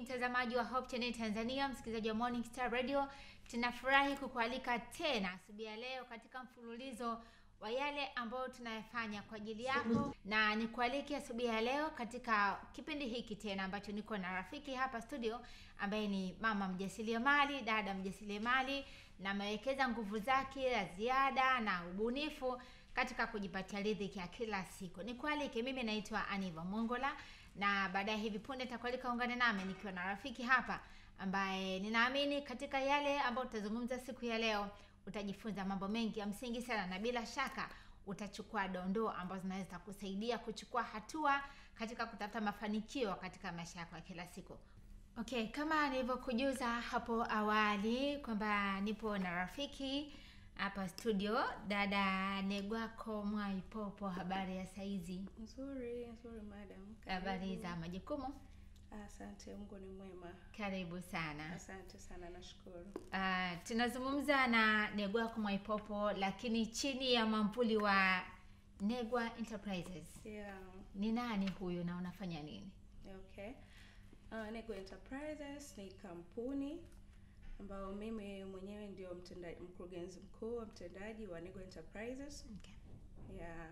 mtazamaji wa Hope Channel Tanzania, msikilizaji wa Morning Star Radio, tunafurahi kukualika tena asubuhi ya leo katika mfululizo wa yale ambayo tunayafanya kwa ajili yako, na nikualike asubuhi ya leo katika kipindi hiki tena ambacho niko na rafiki hapa studio ambaye ni mama mjasiriamali, dada mjasiriamali, na amewekeza nguvu zake za ziada na ubunifu katika kujipatia riziki ya kila siku. Nikualike, mimi naitwa Aniva Mongola na baadaye hivi punde nitakualika ungane nami nikiwa na rafiki hapa ambaye ninaamini katika yale ambayo tutazungumza siku ya leo utajifunza mambo mengi ya msingi sana, na bila shaka utachukua dondoo ambazo zinaweza kusaidia kuchukua hatua katika kutafuta mafanikio katika maisha yako ya kila siku. Okay, kama nilivyokujuza hapo awali kwamba nipo na rafiki hapa studio, dada Negwako Mwaipopo. Habari ya saizi? Nzuri, nzuri madam. Habari Karibu. za majukumu? Asante, Mungu ni mwema. Karibu sana. Asante sana, nashukuru. Uh, tunazungumza na Negwako Mwaipopo, lakini chini ya mwamvuli wa Negwa Enterprises. Yeah, Ni nani huyu na unafanya nini? okay. Uh, Nego Enterprises ni kampuni ambayo mimi mwenyewe ndio mtendaji, mkurugenzi mkuu wa mtendaji wa Nego Enterprises. Okay. Yeah.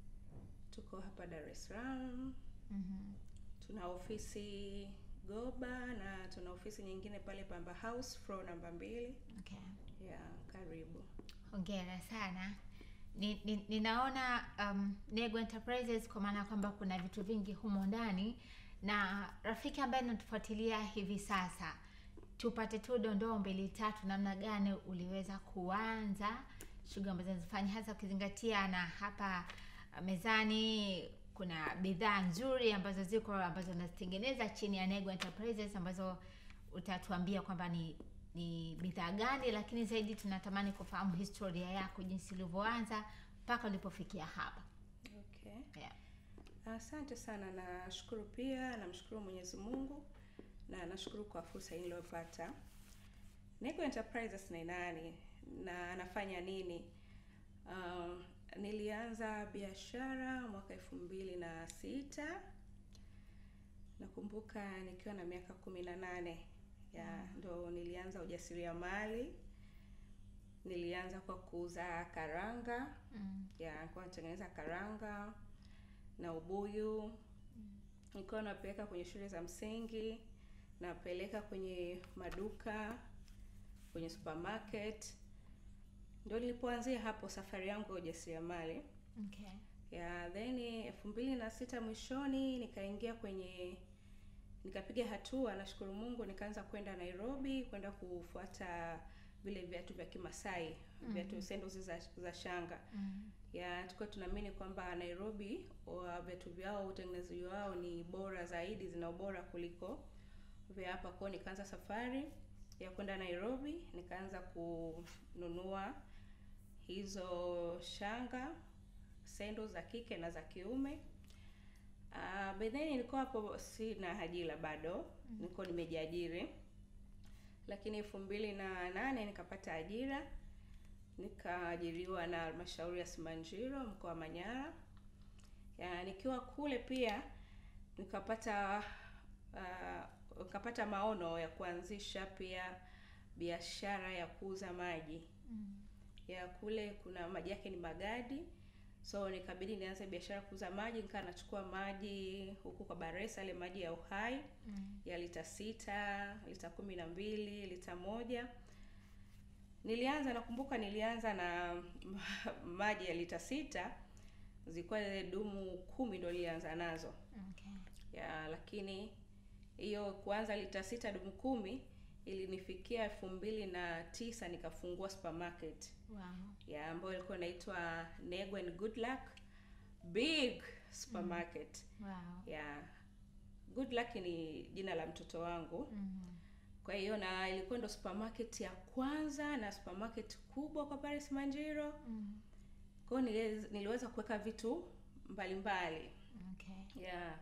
Tuko hapa Dar es Salaam. Mhm. Tuna ofisi Goba na tuna ofisi nyingine pale Pamba House floor namba mbili. Okay. Yeah, karibu. Hongera sana. Ni, ni, ninaona um, Nego Enterprises kwa maana kwamba kuna vitu vingi humo ndani, na rafiki ambaye anatufuatilia hivi sasa, tupate tu dondoo mbili tatu, namna gani uliweza kuanza shughuli ambazo nazifanya, hasa ukizingatia na hapa uh, mezani kuna bidhaa nzuri ambazo ziko ambazo nazitengeneza chini ya Nego Enterprises ambazo utatuambia kwamba ni ni bidhaa gani, lakini zaidi tunatamani kufahamu historia yako, jinsi ulivyoanza mpaka ulipofikia hapa. Okay. Yeah. Asante sana, nashukuru pia, namshukuru Mwenyezi Mungu na nashukuru kwa fursa hii niliyopata. Nego Enterprises ni nani na anafanya nini? Um, nilianza biashara mwaka elfu mbili na sita nakumbuka nikiwa na miaka kumi na nane ya ndo nilianza ujasiriamali. Nilianza kwa kuuza karanga Mm. ya nilikuwa natengeneza karanga na ubuyu, nilikuwa napeleka kwenye shule za msingi, napeleka kwenye maduka, kwenye supermarket. Ndio nilipoanzia hapo safari yangu ya ujasiriamali Okay. ya then elfu mbili na sita mwishoni nikaingia kwenye nikapiga hatua, nashukuru Mungu, nikaanza kwenda Nairobi kwenda kufuata vile viatu vya Kimasai, viatu sandals za, za shanga Mm. ya tulikuwa tunaamini kwamba Nairobi wa viatu vyao utengenezaji wao ni bora zaidi, zina ubora kuliko vya hapa. Kwao nikaanza safari ya kwenda Nairobi, nikaanza kununua hizo shanga sendo za kike na za kiume. Uh, by then nilikuwa hapo sina ajira bado, nilikuwa nimejiajiri, lakini elfu mbili na nane nikapata ajira nikaajiriwa na halmashauri ya Simanjiro mkoa wa Manyara. Ya, nikiwa kule pia nikapata uh, nikapata maono ya kuanzisha pia biashara ya kuuza maji Mm. ya kule kuna maji yake ni magadi, so nikabidi nianze biashara ya kuuza maji. Nikaa nachukua maji huku kwa Baresa, ile maji ya uhai Mm. ya lita sita, lita kumi na mbili, lita moja. Nilianza nakumbuka nilianza na maji ya lita sita, zilikuwa ile dumu kumi ndo nilianza nazo Okay. ya, lakini hiyo kuanza lita sita dumu kumi ilinifikia elfu mbili na tisa nikafungua supermarket Wow. ya ambayo ilikuwa inaitwa Nego and Good Luck big supermarket Wow. ya Good Luck ni jina la mtoto wangu Mm. kwa hiyo na ilikuwa ndo supermarket ya kwanza na supermarket kubwa kwa Paris Manjiro. Mm. Kwa hiyo niliweza, niliweza kuweka vitu mbalimbali Okay. yeah.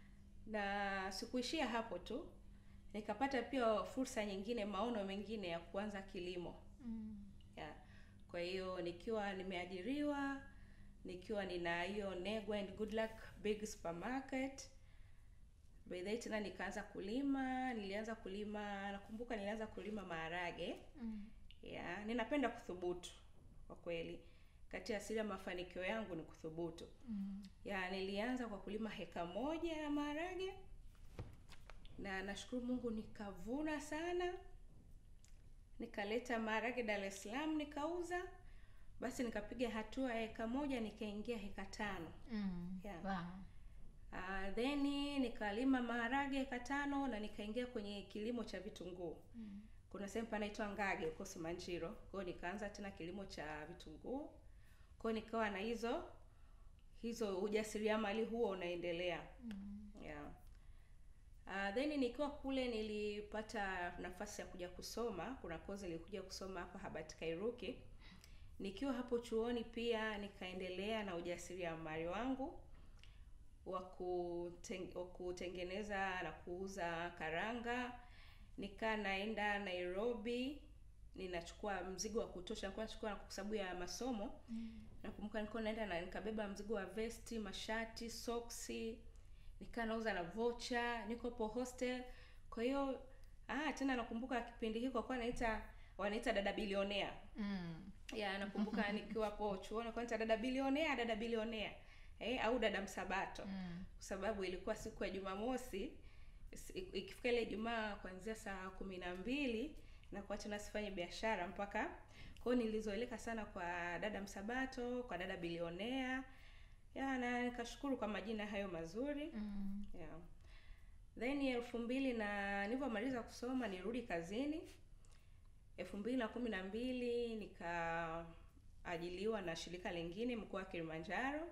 Na sikuishia hapo tu, nikapata pia fursa nyingine, maono mengine ya kuanza kilimo Mm. yeah. Kwa hiyo nikiwa nimeajiriwa, nikiwa nina hiyo Nego and Good Luck big supermarket baadaye tena nikaanza kulima nilianza kulima nakumbuka nilianza kulima maharage Mm. ya ninapenda kuthubutu kwa kweli kati ya siri ya mafanikio yangu ni kuthubutu Mm. ya nilianza kwa kulima heka moja ya maharage na nashukuru mungu nikavuna sana nikaleta maharage dar es salaam nikauza basi nikapiga hatua ya heka moja nikaingia heka tano Mm. Yeah. Wow. uh, then nikalima maharage heka tano na nikaingia kwenye kilimo cha vitunguu Mm. kuna sehemu panaitwa ngage huko simanjiro kwao nikaanza tena kilimo cha vitunguu kwao nikawa na hizo hizo ujasiriamali huo unaendelea Mm. yeah. Uh, then nikiwa kule nilipata nafasi ya kuja kusoma kuna kozi nilikuja kusoma hapa Habati Kairuki nikiwa hapo chuoni pia nikaendelea na ujasiriamali wangu wa kuten- wa kutengeneza na kuuza karanga nikaa naenda Nairobi ninachukua mzigo wa kutosha nilikuwa nachukua kwa sababu ya masomo Mm. nakumbuka nilikuwa naenda na nikabeba mzigo wa vesti mashati soksi nikaa nauza na vocha niko po hostel kwa hiyo ah tena nakumbuka kipindi hiko kwa wanaita wanaita dada bilionea Mm. ya nakumbuka nikiwa po chuoni kwa wanaita dada bilionea dada bilionea eh, au dada msabato Mm. kwa sababu ilikuwa siku ya jumamosi si- ikifika ile ijumaa kuanzia saa kumi na mbili na kwa tena sifanye biashara mpaka kwao nilizoeleka sana kwa dada msabato kwa dada bilionea ya na nikashukuru kwa majina hayo mazuri Mm. yeah. then elfu mbili na nilivyomaliza kusoma nirudi kazini elfu mbili na kumi na mbili nikaajiliwa na shirika lingine mkoa wa kilimanjaro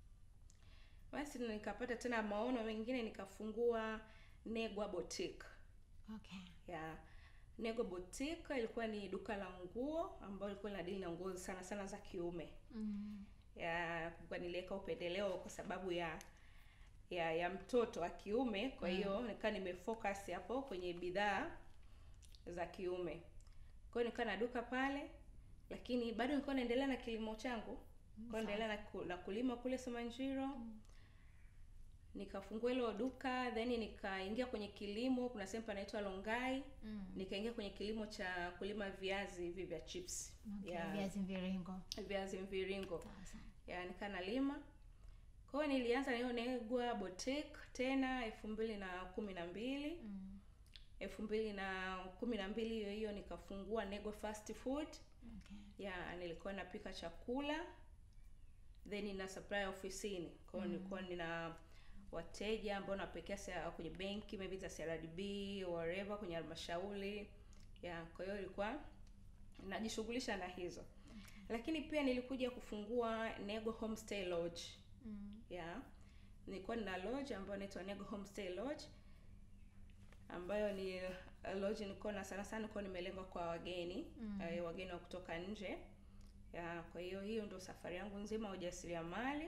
basi nikapata tena maono mengine nikafungua negwa boutique Okay. ya nego boutique ilikuwa ni duka la nguo ambayo ilikuwa linadili na nguo sana sana za kiume Mm. ya kwa niliweka upendeleo kwa sababu ya ya ya mtoto wa kiume kwa hiyo mm. nikaa nimefocus hapo kwenye bidhaa za kiume kwa hiyo nikaa na duka pale lakini bado nilikuwa naendelea na kilimo changu nilikuwa naendelea na, ku, na kulima kule Simanjiro Mm. nikafungua hilo duka then nikaingia kwenye kilimo kuna sehemu panaitwa Longai Mm. nikaingia kwenye kilimo cha kulima viazi hivi vya chips Okay. ya Viazi mviringo. viazi mviringo Sawa sawa. ya nikaa nalima kwa hiyo nilianza na hiyo negwa boutique tena elfu mbili na kumi na mbili Mm. elfu mbili na kumi na mbili hiyo hiyo nikafungua negwa fast food Okay. ya nilikuwa napika chakula then nina supply ofisini kwa hiyo nilikuwa nina wateja ambao napekea sa- kwenye benki maybe za CRDB whatever kwenye halmashauri ya kwa hiyo ilikuwa najishughulisha na hizo lakini pia nilikuja kufungua Nego Homestay Lodge Mm. ya nilikuwa nina lodge ambayo inaitwa Nego Homestay Lodge ambayo ni uh, lodge nilikuwa na sana sana nilikuwa nimelenga kwa wageni Mm. eh, wageni wa kutoka nje ya kwa hiyo hiyo ndio safari yangu nzima ya ujasiriamali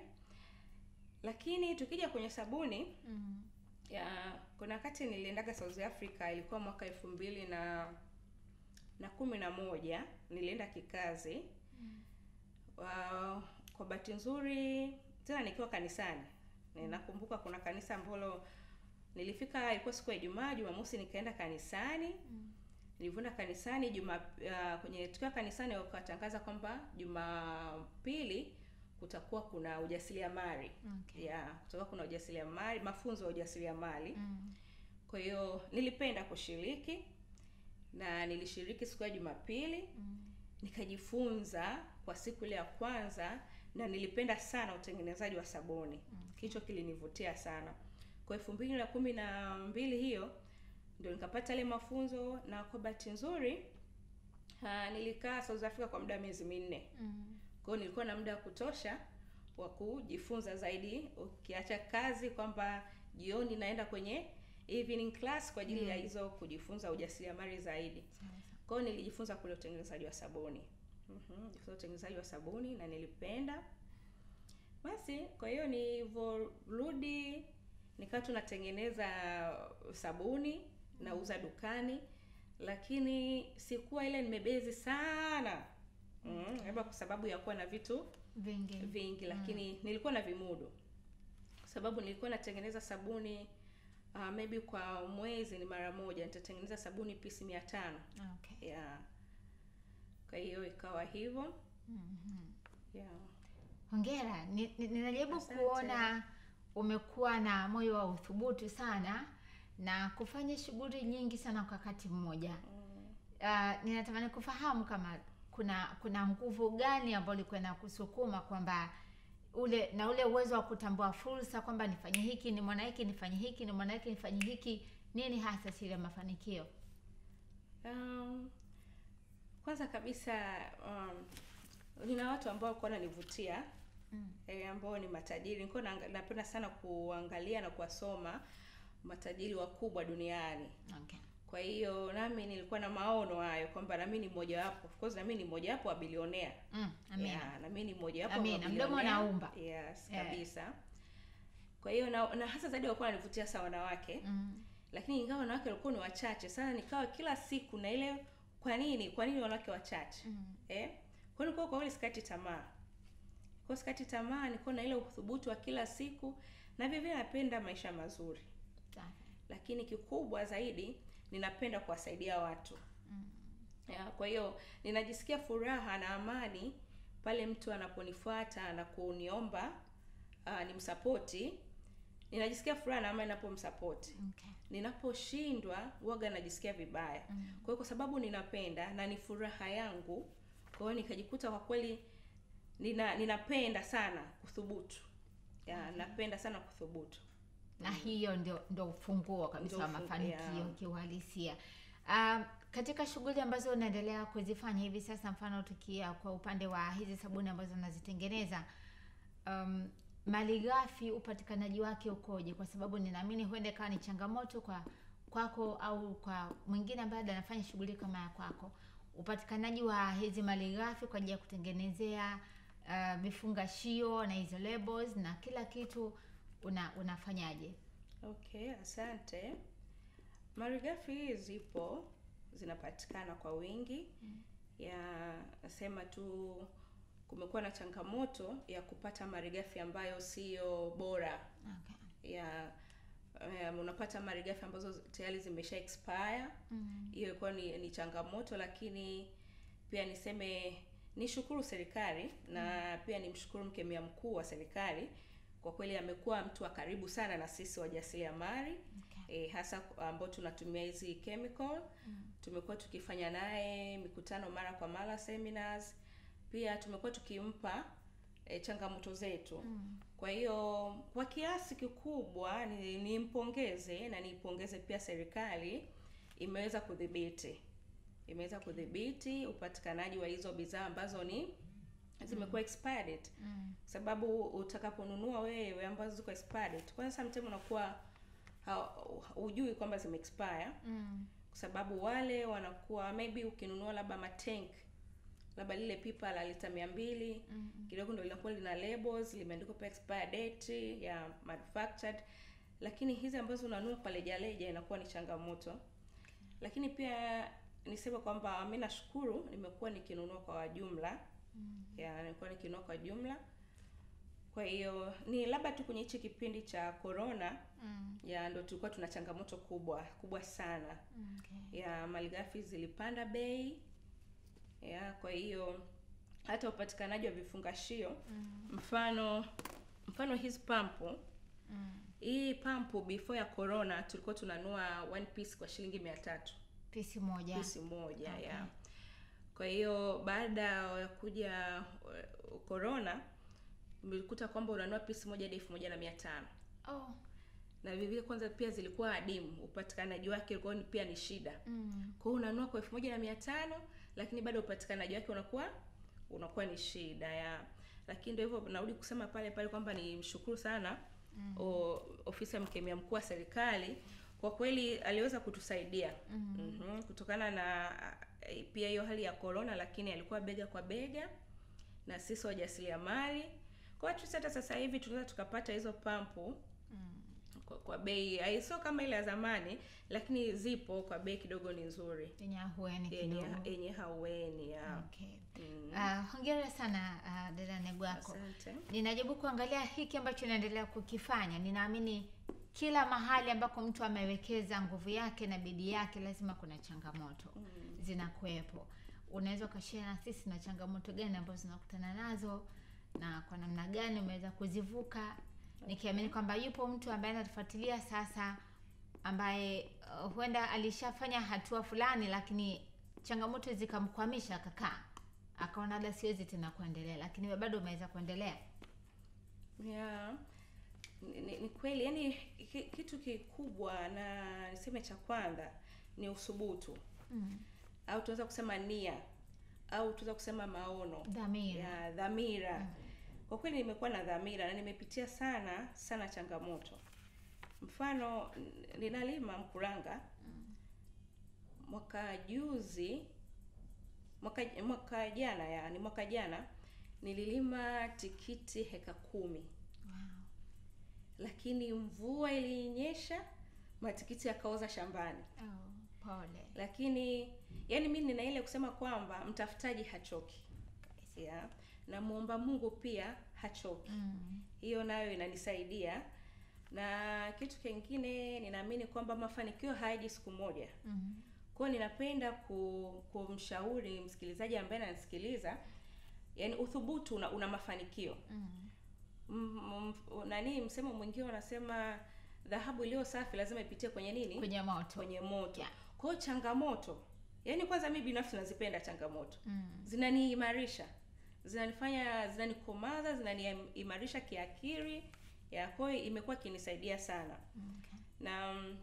lakini tukija kwenye sabuni Mm. ya kuna wakati niliendaga South Africa ilikuwa mwaka elfu mbili na na kumi na moja nilienda kikazi Mm. Wa- kwa bahati nzuri tena nikiwa kanisani ninakumbuka kuna kanisa ambalo nilifika ilikuwa siku ya Ijumaa Jumamosi nikaenda kanisani Mm. nilivyoenda kanisani juma uh, kwenye tukiwa kanisani wakatangaza kwamba Jumapili kutakuwa kuna ujasiriamali Okay. ya kutakuwa kuna ujasiriamali mafunzo ya ujasiriamali Mm. kwa hiyo nilipenda kushiriki na nilishiriki siku ya Jumapili Mm. nikajifunza kwa siku ile ya kwanza na nilipenda sana utengenezaji wa sabuni kicho kilinivutia sana kwa elfu mbili na kumi na mbili hiyo ndio nikapata ile mafunzo na kwa bahati nzuri ah, nilikaa South Africa kwa muda wa miezi minne Mm. kwa hiyo nilikuwa na muda wa kutosha wa kujifunza zaidi ukiacha kazi kwamba jioni naenda kwenye evening class kwa ajili ya hizo kujifunza ujasiriamali zaidi Sawa sawa. kwa hiyo nilijifunza kule utengenezaji wa sabuni mm-hmm. jifunza utengenezaji wa sabuni na nilipenda basi kwa hiyo nilivyorudi nikawa tunatengeneza sabuni nauza dukani lakini sikuwa ile nimebezi sana mm, labda kwa sababu ya kuwa na vitu Vingi. vingi lakini nilikuwa na vimudu kwa sababu nilikuwa natengeneza sabuni uh, maybe kwa mwezi ni mara moja nitatengeneza sabuni pisi mia tano Okay. yeah. kwa hiyo ikawa hivyo Mhm. yeah. Hongera. Ni- ni- Ninajaribu Asante. kuona umekuwa na moyo wa uthubutu sana na kufanya shughuli nyingi sana kwa wakati mmoja. mm. Uh, ninatamani kufahamu kama kuna kuna nguvu gani ambayo ilikuwa inakusukuma kwamba ule na ule uwezo wa kutambua fursa kwamba nifanye hiki ni mwana hiki nifanye hiki ni mwana hiki nifanye hiki nini hasa siri ya mafanikio Um, kwanza kabisa um, nina watu ambao walikuwa wananivutia mm. eh, ambao ni matajiri. Nilikuwa naanga- napenda sana kuangalia na kuwasoma matajiri wakubwa duniani. okay. Kwa hiyo nami nilikuwa na maono hayo kwamba nami ni mmoja wapo. Of course nami ni mmoja wapo wa bilionea. mm. amina Yeah, nami ni mmoja wapo wa Amina, mdomo mabilionea. unaumba. Yes, Eh. kabisa. Kwa hiyo na, na hasa zaidi walikuwa wananivutia sana wanawake mm. lakini ingawa wanawake walikuwa ni wachache sana, nikawa kila siku na ile kwa nini, kwa nini wanawake wachache Mm. eh? Kwa hiyo kwa kweli sikati tamaa, kwa sikati tamaa, nilikuwa na ile uthubutu wa kila siku, na vile vile napenda maisha mazuri, Safi. lakini kikubwa zaidi ninapenda kuwasaidia watu Mm. ya, kwa hiyo ninajisikia furaha na amani pale mtu anaponifuata na kuniomba uh, nimsapoti. Ninajisikia furaha na amani ninapomsapoti. Okay. Ninaposhindwa waga najisikia vibaya. Mm. Kwa hiyo kwa sababu ninapenda na ni furaha yangu, kwa hiyo nikajikuta kwa kweli nina ninapenda sana kuthubutu. Ya, napenda sana kuthubutu. na hiyo ndio ndio ufunguo kabisa Ndio wa ufungu- mafanikio yeah. kiuhalisia um, katika shughuli ambazo unaendelea kuzifanya hivi sasa mfano tukia kwa upande wa hizi sabuni ambazo unazitengeneza um, malighafi upatikanaji wake ukoje kwa sababu ninaamini huenda ikawa ni changamoto kwa kwako au kwa mwingine ambaye anafanya shughuli kama ya kwako upatikanaji wa hizi malighafi kwa ajili ya kutengenezea uh, vifungashio na hizo labels na kila kitu una, unafanyaje Okay, asante. Malighafi zipo zinapatikana kwa wingi. Ya nasema tu kumekuwa na changamoto ya kupata malighafi ambayo siyo bora. okay. Ya um, unapata malighafi ambazo tayari zimesha expire. mm. Hiyo ilikuwa ni, ni changamoto, lakini pia niseme nishukuru serikali na pia nimshukuru mkemia mkuu wa serikali. Kwa kweli amekuwa mtu wa karibu sana na sisi wajasiriamali okay. e, hasa ambao tunatumia hizi chemical Mm. tumekuwa tukifanya naye mikutano mara kwa mara seminars pia tumekuwa tukimpa e, changamoto zetu Mm. kwa hiyo kwa kiasi kikubwa ni- nimpongeze na niipongeze pia serikali imeweza kudhibiti imeweza kudhibiti upatikanaji wa hizo bidhaa ambazo ni zimekuwa expired Mm. sababu utakaponunua wewe ambazo ziko expired kwanza sometimes unakuwa ha- hujui kwamba zime expire Mm. kwa sababu wale wanakuwa maybe ukinunua labda matank labda lile pipa la lita mia mbili Mm. kidogo ndo linakuwa lina labels limeandikwa pa expire date ya manufactured lakini hizi ambazo unanunua kwa lejaleja inakuwa ni changamoto lakini pia niseme kwamba mi nashukuru nimekuwa nikinunua kwa jumla Mm. ya nilikuwa nikinunua kwa jumla kwa hiyo ni labda tu kwenye hichi kipindi cha corona Mm. ya ndo tulikuwa tuna changamoto kubwa kubwa sana Okay. ya malighafi zilipanda bei ya kwa hiyo hata upatikanaji wa vifungashio Mm. mfano mfano hizi pampu Mm. hii pampu before ya corona tulikuwa tunanua one piece kwa shilingi mia tatu pisi moja pisi moja Okay. ya kwa hiyo baada ya kuja uh, corona mlikuta kwamba unanua pisi moja hadi elfu moja na mia tano oh. na vivile kwanza pia zilikuwa adimu upatikanaji wake ulikuwa ni- pia ni shida mm. kwa hiyo unanua kwa elfu moja na mia tano lakini bado upatikanaji wake unakuwa unakuwa ni shida ya lakini ndio hivyo narudi kusema pale pale kwamba ni mshukuru sana Mm. o, ofisi ya mkemia mkuu wa serikali kwa kweli aliweza kutusaidia Mm. mm-hmm. kutokana na eh, pia hiyo hali ya corona lakini alikuwa bega kwa bega na sisi wajasiriamali kwa hiyo hata sasa hivi tunaweza tukapata hizo pampu Mm. kwa, kwa bei ai- sio kama ile ya zamani lakini zipo kwa bei kidogo ni nzuri yenye ahueni yenye kidogo yenye haueni ya okay. mm. uh, hongera sana uh, dada negwako asante ninajaribu kuangalia hiki ambacho inaendelea kukifanya ninaamini kila mahali ambako mtu amewekeza nguvu yake na bidii yake lazima kuna changamoto Mm. zinakuwepo unaweza ukashare na sisi na changamoto gani ambazo zinakutana nazo na kwa namna gani umeweza kuzivuka nikiamini kwamba yupo mtu ambaye anatufuatilia sasa ambaye uh, huenda alishafanya hatua fulani lakini changamoto zikamkwamisha akakaa akaona labda siwezi tena kuendelea lakini wewe bado umeweza kuendelea yeah. ni, ni, ni kweli yani ki, kitu kikubwa na niseme cha kwanza ni uthubutu mm. au tunaweza kusema nia au tunaweza kusema maono dhamira ya dhamira kwa kweli nimekuwa na dhamira na nimepitia sana sana changamoto mfano n- ninalima mkuranga mwaka juzi mwaka mwaka jana yani mwaka jana nililima tikiti heka kumi wow. lakini mvua ilinyesha matikiti yakaoza shambani oh, pole lakini yani mi nina ile kusema kwamba mtafutaji hachoki yeah. na muomba mungu pia hachoki mm. hiyo nayo inanisaidia na kitu kingine ninaamini kwamba mafanikio hayaji siku moja mm. kwao ninapenda ku, kumshauri msikilizaji ambaye ananisikiliza yani uthubutu una, una mafanikio mm. M, m, nani msemo mwingine wanasema dhahabu iliyo safi lazima ipitie kwenye nini kwenye moto kwenye moto Yeah. kwa hiyo changamoto yaani kwanza mi binafsi nazipenda changamoto mm. zinaniimarisha zinanifanya zinanikomaza zinaniimarisha kiakili ya kwa hiyo imekuwa ikinisaidia sana okay. na mm,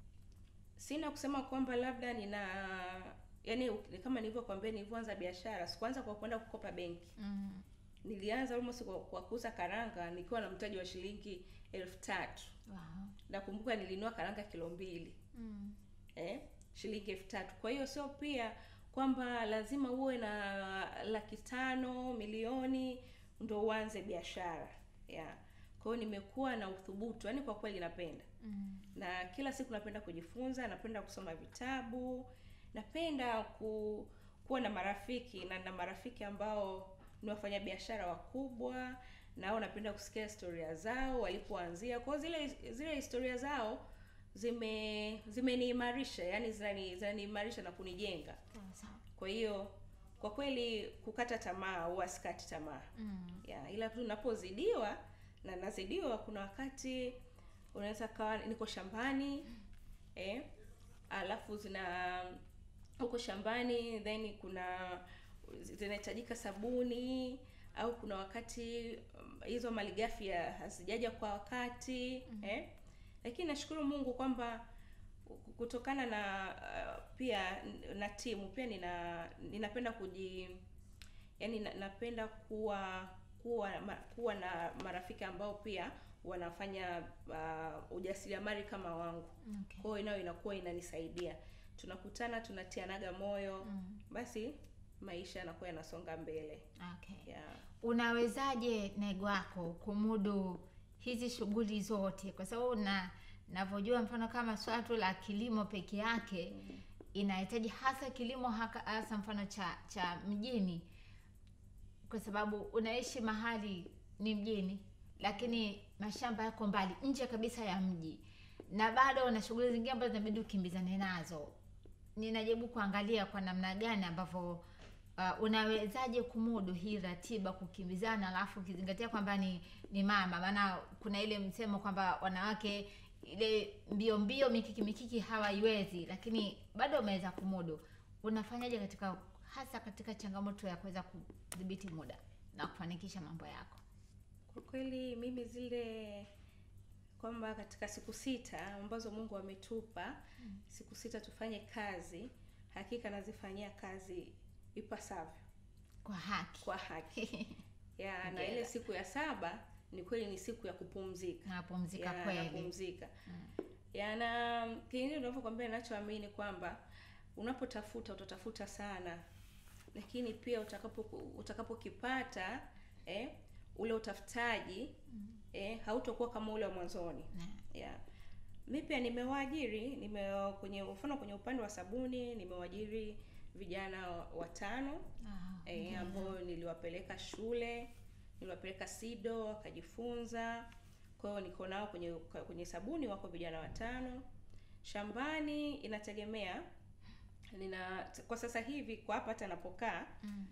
sina kusema kwamba labda nina yani kama nilivyokwambia nilivyoanza biashara sikuanza kwa kwenda kukopa benki mm. nilianza almost kwa, kwa kuuza karanga nikiwa na mtaji wa shilingi elfu tatu wow. nakumbuka nilinua karanga kilo mbili mm. eh, shilingi elfu tatu kwa hiyo sio pia kwamba lazima uwe na laki tano milioni ndo uanze biashara yeah. kwa hiyo nimekuwa na uthubutu yani kwa kweli napenda mm. na kila siku napenda kujifunza napenda kusoma vitabu napenda ku, kuwa na marafiki na na marafiki ambao ni wafanyabiashara wakubwa nao napenda kusikia historia zao walipoanzia kwao zile zile historia zao zime zimeniimarisha yani zinani- zinaniimarisha na kunijenga sawa sawa kwa hiyo kwa kweli kukata tamaa huwa sikati tamaa mm. ya ila tu napozidiwa na nazidiwa kuna wakati unaweza kawa niko shambani eh, alafu zina huko shambani then kuna zinahitajika sabuni au kuna wakati um, hizo malighafi ya- hazijaja kwa wakati mm. eh, lakini nashukuru mungu kwamba kutokana na uh, pia na timu pia nina ninapenda kuji yani na, napenda kuwa kuwa ma, kuwa na marafiki ambao pia wanafanya uh, ujasiriamali kama wangu okay. kwa hiyo nayo inakuwa inanisaidia tunakutana tunatianaga moyo mm. basi maisha yanakuwa yanasonga mbele okay. yeah. unawezaje nego wako kumudu hizi shughuli zote kwa sababu na navyojua mfano kama swala tu la kilimo peke yake mm. inahitaji hasa kilimo haka- hasa mfano cha cha mjini kwa sababu unaishi mahali ni mjini lakini mashamba yako mbali nje kabisa ya mji na bado una shughuli zingine ambazo zinabidi ukimbizane nazo ninajaribu kuangalia kwa namna gani ambavyo uh, unawezaje kumudu hii ratiba kukimbizana alafu ukizingatia kwamba ni ni mama maana kuna ile msemo kwamba wanawake ile mbio mbio mikiki mikiki hawaiwezi lakini bado umeweza kumudu unafanyaje katika hasa katika changamoto ya kuweza kudhibiti muda na kufanikisha mambo yako kwa kweli mimi zile kwamba katika siku sita ambazo mungu ametupa Mm. siku sita tufanye kazi hakika nazifanyia kazi ipasavyo kwa haki kwa haki ya na Hongera. ile siku ya saba ni kweli ni siku ya kupumzika napumzika ya, kweli napumzika Mm. ya na kingine unavyokwambia nachoamini kwamba unapotafuta utatafuta sana lakini pia utakapo utakapokipata eh, ule utafutaji Mm. eh, hautakuwa kama ule wa mwanzoni Na- yeah. mi pia nimewaajiri nime kwenye mfano kwenye upande wa sabuni nimewaajiri vijana watano ah, eh, hongera. ambao niliwapeleka shule niliwapeleka sido wakajifunza kwa hiyo niko nao kwenye kwenye sabuni wako vijana watano shambani inategemea nina kwa sasa hivi kwa hapa hata napokaa Mm.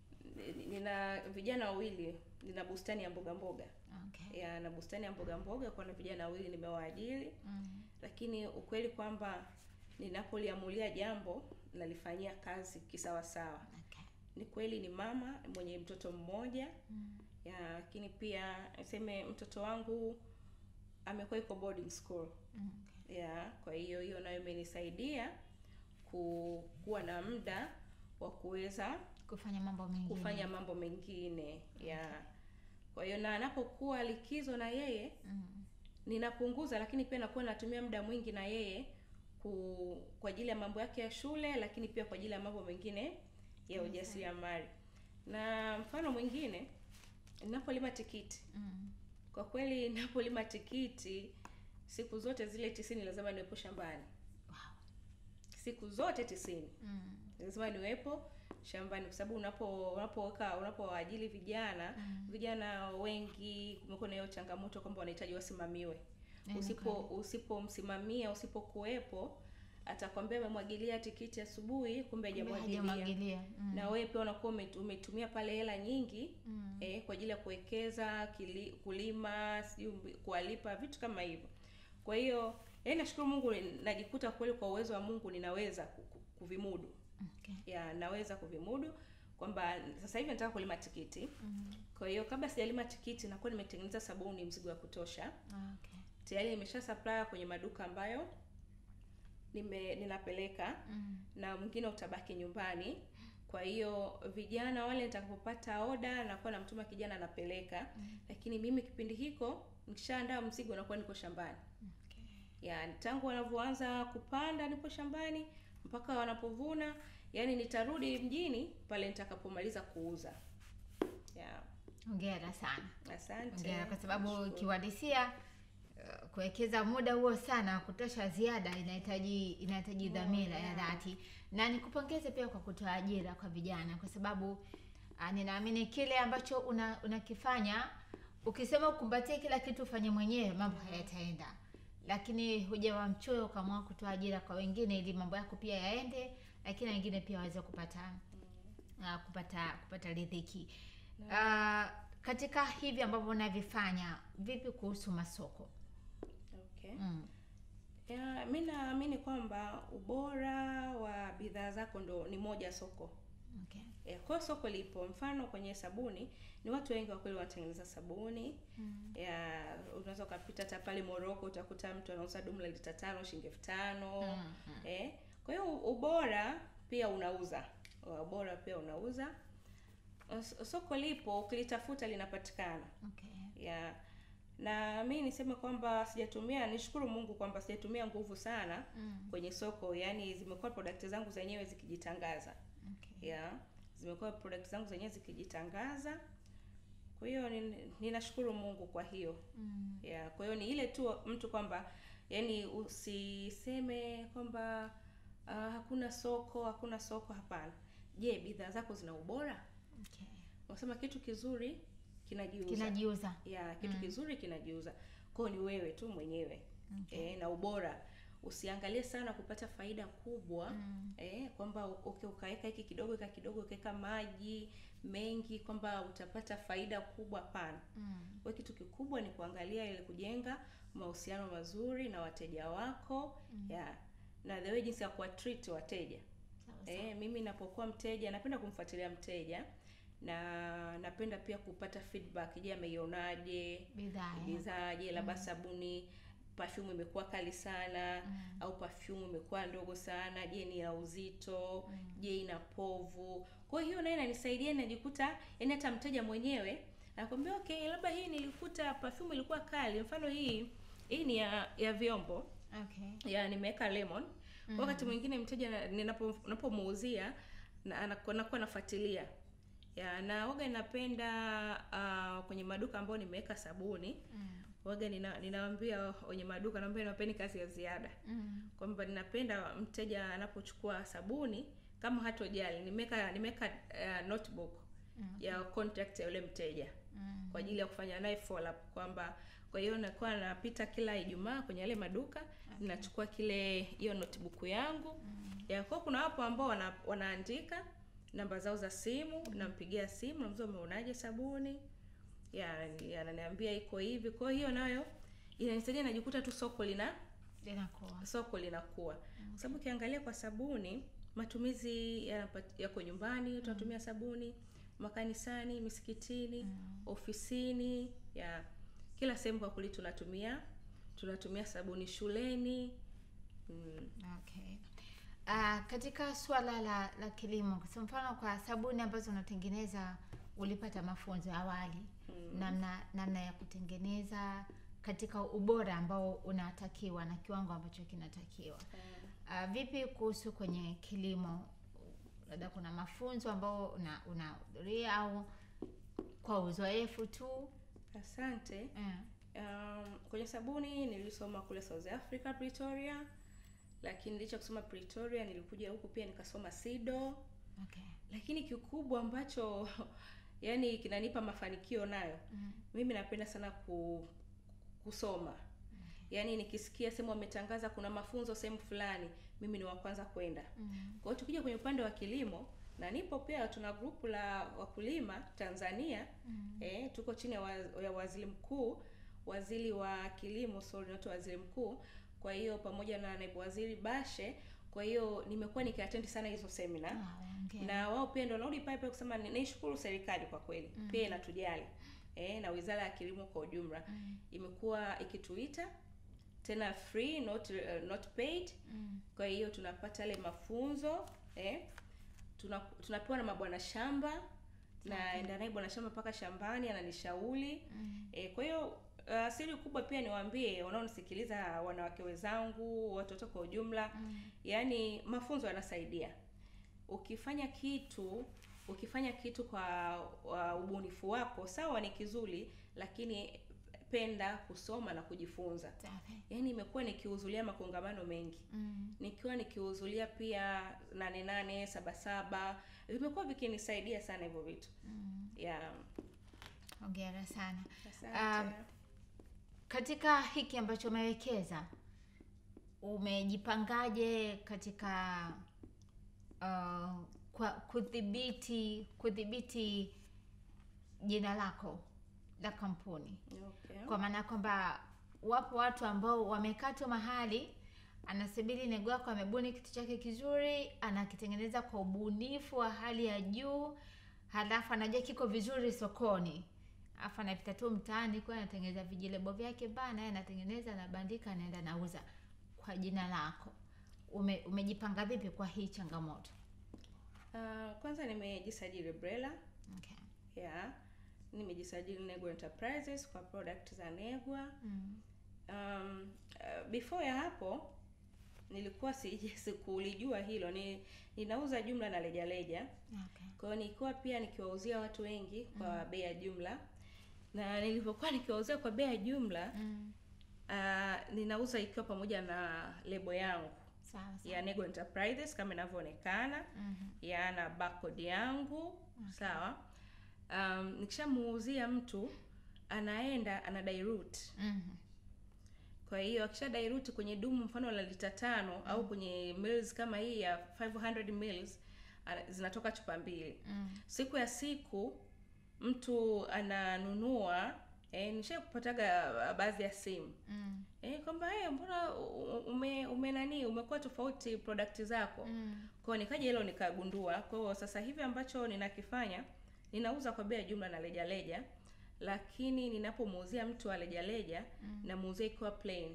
nina vijana wawili nina bustani ya mboga mboga Okay. ya na bustani ya mboga mboga kwa na vijana wawili nimewaajiri Mm. lakini ukweli kwamba ninapoliamulia jambo nalifanyia kazi kisawasawa Okay. ni kweli ni mama mwenye mtoto mmoja Mm. ya lakini pia niseme mtoto wangu amekuwa iko boarding school Mm. ya kwa hiyo hiyo nayo imenisaidia ku, kuwa na muda wa kuweza Kufanya mambo mengine. kufanya mambo mengine ya kwa hiyo na anapokuwa likizo na yeye Mm. ninapunguza lakini pia nakuwa natumia muda mwingi na yeye ku, kwa ajili ya mambo yake ya shule lakini pia kwa ajili ya mambo mengine ya ujasiriamali na mfano mwingine ninapolima tikiti Mm. kwa kweli ninapolima tikiti siku zote zile tisini lazima niwepo shambani Wow. siku zote tisini Mm. lazima niwepo shambani kwa sababu unapo unapoweka unapowaajili vijana Mm. vijana wengi kumekuwa na hiyo changamoto kwamba wanahitaji wasimamiwe Eh, ni usipo kweli. usipomsimamia usipokuwepo atakwambia amemwagilia tikiti asubuhi kumbe Kumbe hajamwagilia hajamwagilia. Mm. na wewe pia unakuwa umet- umetumia pale hela nyingi Mm. eh, kwa ajili ya kuwekeza kili, kulima sijui kuwalipa vitu kama hivyo kwa hiyo yaani nashukuru mungu najikuta kweli kwa uwezo wa mungu ninaweza ku- ku- kuvimudu Okay. ya naweza kuvimudu kwamba sasa hivi nataka kulima tikiti Mm. kwa hiyo kabla sijalima tikiti nakuwa nimetengeneza sabuni mzigo wa kutosha Okay. tayari nimesha supply kwenye maduka ambayo nime ninapeleka Mm. na mwingine utabaki nyumbani kwa hiyo vijana wale nitakapopata oda nakuwa namtuma kijana anapeleka Mm. lakini mimi kipindi hiko nikishaandaa mzigo nakuwa niko shambani Okay. ya tangu wanavyoanza kupanda nipo shambani mpaka wanapovuna yani nitarudi mjini pale nitakapomaliza kuuza ya Hongera sana. asante Hongera kwa sababu Nashukuru. kiuhalisia uh, kuwekeza muda huo sana wa kutosha ziada inahitaji inahitaji dhamira ya yeah. dhati, na nikupongeze pia kwa kutoa ajira kwa vijana, kwa sababu uh, ninaamini kile ambacho una, unakifanya ukisema ukumbatie kila kitu ufanye mwenyewe, mambo hayataenda, lakini hujawa mchoyo ukaamua kutoa ajira kwa wengine ili mambo yako pia yaende, lakini wengine pia waweze kupata uh, kupata kupata riziki. Uh, katika hivi ambavyo unavifanya, vipi kuhusu masoko? okay. Mm. ya mi naamini kwamba ubora wa bidhaa zako ndo ni moja soko Okay. ya, kwa hiyo soko lipo mfano kwenye sabuni ni watu wengi wa kweli wanatengeneza sabuni Mm. ya unaweza ukapita hata pale moroko utakuta mtu anauza dumu la lita tano shilingi elfu tano Mm. Mm. eh, kwa hiyo ubora pia unauza ubora pia unauza S- soko lipo ukilitafuta linapatikana Okay. ya na mi niseme kwamba sijatumia nishukuru mungu kwamba sijatumia nguvu sana Mm. kwenye soko yani zimekuwa product zangu zenyewe zikijitangaza Okay. ya zimekuwa product zangu zenyewe zikijitangaza kwa hiyo nin- ninashukuru mungu kwa hiyo Mm. ya kwa hiyo ni ile tu mtu kwamba yani usiseme kwamba uh, hakuna soko hakuna soko hapana je bidhaa zako zina ubora Okay. unasema kitu kizuri kinajiuza Kinajiuza. ya kitu Mm. kizuri kinajiuza kwao ni wewe tu mwenyewe Okay. e, na ubora usiangalie sana kupata faida kubwa Mm. eh, kwamba okay, ukaweka hiki kidogo ika kidogo ukaweka maji mengi kwamba utapata faida kubwa pana Mm. kwa kitu kikubwa ni kuangalia ile kujenga mahusiano mazuri na wateja wako Mm. ya na the way jinsi ya kuwatreat wateja Sawa sawa. eh, mimi napokuwa mteja napenda kumfuatilia mteja na napenda pia kupata feedback je ameionaje Bidhaa. eh? bidhaa je labda sabuni perfume imekuwa kali sana Mm. au perfume imekuwa ndogo sana je ni ya uzito Mm. je ina povu kwa hiyo naye inanisaidia najikuta yani hata mteja mwenyewe anakwambia okay labda hii nilikuta perfume ilikuwa kali mfano hii hii ni ya ya vyombo Okay. ya nimeweka lemon Mm. wakati mwingine mteja na- ninapo napomuuzia na anakuwa nakuwa nafuatilia ya na waga ninapenda uh, kwenye maduka ambayo nimeweka sabuni Mm. waga nina, ninawaambia wenye maduka naambia nawapeni kazi ya ziada Mm. kwamba ninapenda mteja anapochukua sabuni kama hatojali nimeweka nimeweka uh, notebook Mm. ya contact ya yule mteja Mm. kwa ajili ya kufanya naye follow up kwamba kwa hiyo nakuwa napita kila ijumaa kwenye yale maduka ninachukua kile hiyo notebook yangu ya kwa kuna wapo ambao wana, wanaandika namba zao za simu nampigia simu namza umeonaje sabuni ya ya, ananiambia iko hivi kwa hiyo nayo inanisaidia najikuta tu soko lina linakuwa soko linakuwa kwa sababu ukiangalia kwa sabuni matumizi yanapat- yako nyumbani tunatumia sabuni makanisani misikitini ofisini ya kila sehemu kwa kweli tunatumia tunatumia sabuni shuleni mm. okay uh, katika swala la la kilimo kwa mfano kwa sabuni ambazo unatengeneza ulipata mafunzo awali Mm. namna namna ya kutengeneza katika ubora ambao unatakiwa na kiwango ambacho kinatakiwa Ah, uh, vipi kuhusu kwenye kilimo labda kuna mafunzo ambao una unahudhuria au kwa uzoefu tu asante eh. um, kwenye sabuni nilisoma kule south africa pretoria lakini licha ya kusoma pretoria nilikuja huku pia nikasoma sido okay. lakini kikubwa ambacho yani kinanipa mafanikio nayo mm. mimi napenda sana ku, kusoma yaani nikisikia sehemu wametangaza kuna mafunzo sehemu fulani mimi ni wa kwanza kwenda Mm. kwa hiyo tukija kwenye upande wa kilimo na nipo pia tuna grupu la wakulima tanzania Mm. eh, tuko chini ya, wa, ya waziri mkuu waziri wa kilimo sorry not waziri mkuu kwa hiyo pamoja na naibu waziri bashe kwa hiyo nimekuwa nikiatendi sana hizo semina Ah, hongera. na wao pia ndio narudi pale pale kusema ni- naishukuru serikali kwa kweli mm. pia inatujali eh, na wizara ya kilimo kwa ujumla Mm. imekuwa ikituita tena free not, uh, not paid Mm. kwa hiyo tunapata yale mafunzo eh, tuna, tunapewa na mabwana shamba naenda naye bwana shamba mpaka shambani ananishauri Mm. e, kwa hiyo uh, siri kubwa pia niwaambie wanaonisikiliza wanawake wenzangu watoto kwa ujumla Mm. yaani mafunzo yanasaidia ukifanya kitu ukifanya kitu kwa uh, ubunifu wako sawa ni kizuri lakini penda kusoma na kujifunza Safi. yaani imekuwa nikihudhuria makongamano mengi Mm. nikiwa nikihudhuria pia nane nane saba saba vimekuwa vikinisaidia sana hivyo vitu Mm. yeah. hongera sana Asante. katika hiki ambacho umewekeza umejipangaje katika uh, kwa kudhibiti kudhibiti jina lako la kampuni okay. kwa maana ya kwamba wapo watu ambao wamekaa tu mahali anasubiri nego wako amebuni kitu chake kizuri anakitengeneza kwa ubunifu wa hali ya juu halafu anajua kiko vizuri sokoni alafu anapita tu mtaani kwa anatengeneza vijilebo vyake bana yeye anatengeneza anabandika anaenda nauza kwa jina lako Ume, umejipanga vipi kwa hii changamoto Uh, kwanza nimejisajili brela okay. yeah. nimejisajili negwa enterprises kwa product za negwa mm. um, uh, before ya hapo nilikuwa siji- sikulijua hilo ni ninauza jumla na lejaleja okay. kwa hiyo nilikuwa pia nikiwauzia watu wengi kwa bei ya jumla na nilivyokuwa nikiwauzia kwa bei ya jumla mm. uh, ninauza ikiwa pamoja na lebo yangu sawa sawa ya Nego Enterprises kama inavyoonekana Mhm. ya na barcode yangu sawa um, nikishamuuzia mtu anaenda ana dilute Mhm. kwa hiyo akisha dilute kwenye dumu mfano la lita tano au kwenye mils kama hii ya 500 mils ana- zinatoka chupa mbili Mm. siku ya siku mtu ananunua eh, nisha kupataga baadhi ya simu Mm. eh, kwamba eh, mbona u- ume, ume nani umekuwa tofauti product zako Mm. kwao nikaja hilo nikagundua kwa hiyo sasa hivi ambacho ninakifanya ninauza kwa bei ya jumla na lejaleja lakini ninapomuuzia mtu wa lejaleja Mm. namuuzia ikiwa plain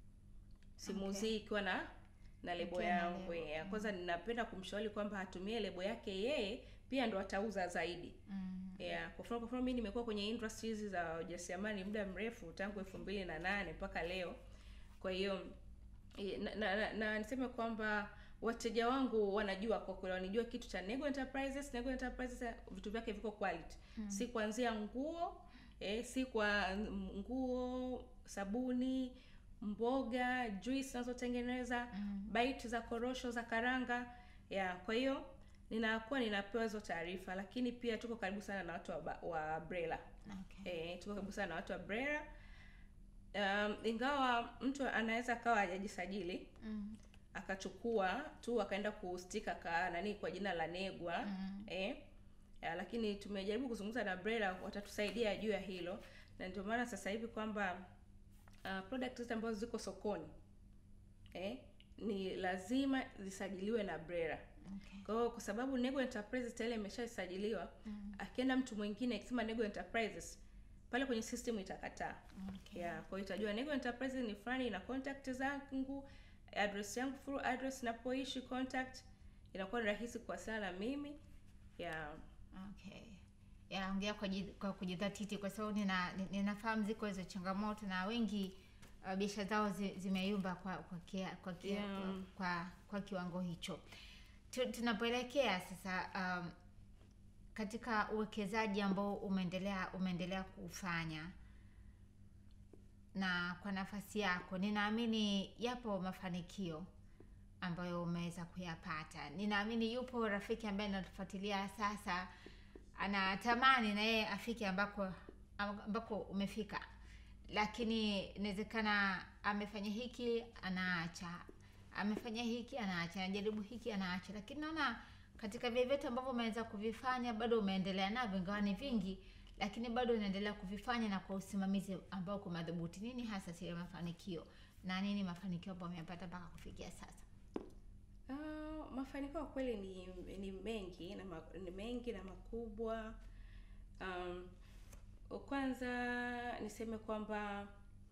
simuuzii ikiwa na na lebo Ikiwa na yangu lebo, ya kwanza ninapenda kumshauri kwamba atumie lebo yake yeye pia ndo atauza zaidi Mm. yeah. kwa mfano kwa mfano mimi nimekuwa kwenye industry hizi za ujasiriamali muda mrefu tangu elfu mbili na nane mpaka leo kwa hiyo eh, na, na, na, na niseme kwamba wateja wangu wanajua kwa kweli wanijua kitu cha Nego Enterprises Nego Enterprises eh, vitu vyake viko quality Mm. si kuanzia nguo eh, si kwa mm, nguo sabuni mboga juice zinazotengeneza Mm. bite za korosho za karanga ya kwa hiyo ninakuwa ninapewa hizo taarifa lakini pia tuko karibu sana na watu wa, ba- wa brela Okay. e, tuko karibu sana na watu wa brela um, ingawa mtu anaweza akawa hajajisajili Mm. akachukua tu akaenda kustika ka nani kwa jina la negwa Mm. eh, ya, lakini tumejaribu kuzungumza na brela watatusaidia juu ya hilo na ndio maana sasa hivi kwamba uh, product zote ambazo ziko sokoni eh, ni lazima zisajiliwe na brela Okay. kwa hiyo kwa sababu nego enterprises tayari imeshasajiliwa Mm. akienda mtu mwingine akisema nego enterprises pale kwenye system itakataa Okay. yeah, kwa hiyo itajua nego enterprises ni fulani ina contact zangu address yangu full address napoishi contact inakuwa ni rahisi kuwasiliana na mimi yeah. Okay. Ya, ongea kwa, ji- kwa kujidhatiti kwa sababu nina, ni- ninafahamu ziko hizo changamoto na wengi uh, biashara zao zi, zimeyumba kwa kwa, kia, kwa, kia, Yeah. kwa kwa kiwango hicho. Tu- Tunapoelekea sasa um, katika uwekezaji ambao umeendelea umeendelea kuufanya na kwa nafasi yako, ninaamini yapo mafanikio ambayo umeweza kuyapata. Ninaamini yupo rafiki ambaye anatufuatilia sasa, anatamani na yeye afike ambako ambako umefika, lakini inawezekana amefanya hiki anaacha, amefanya hiki anaacha, anajaribu hiki anaacha, lakini naona katika vile vyote ambavyo umeweza kuvifanya bado umeendelea navyo, ingawa ni vingi, lakini bado unaendelea kuvifanya na kwa usimamizi ambao uko madhubuti. Nini hasa siri ya mafanikio na nini mafanikio ambayo umeyapata mpaka kufikia sasa? Uh, mafanikio kwa kweli ni, ni mengi na ma, ni mengi na makubwa. Um, kwanza niseme kwamba